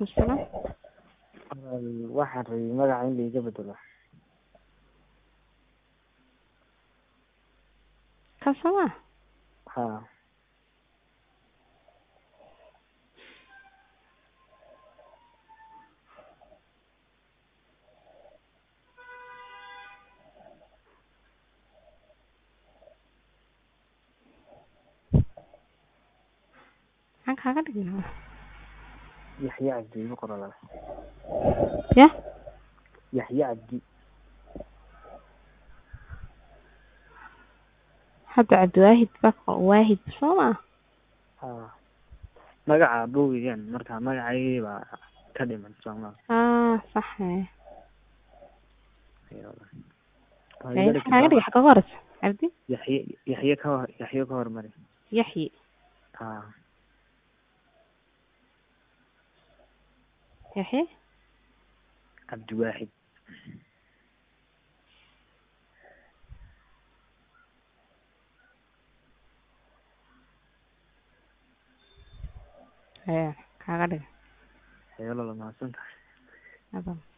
calaykum salaam waxaan rabay magaca in laiga bedelo kan sooma ha maxaan kaaga dhignaa yaxye cabdi igu qorala ya yaxye cabdi hadda cabdiwaahid baa waahid sooma ha magaca abowigan marka magacaygii baa ka dhiman sooma ah sax eh Waa Ee, iga maxaa kaaga dhigay dhigtaa xagga horeysa cabdi yaxye yaxye ka hor yaxye ka hormari yaxyi ha yaxye cabdiwaaxid ee kaaga dhigay heelo la mahadsan tahay adan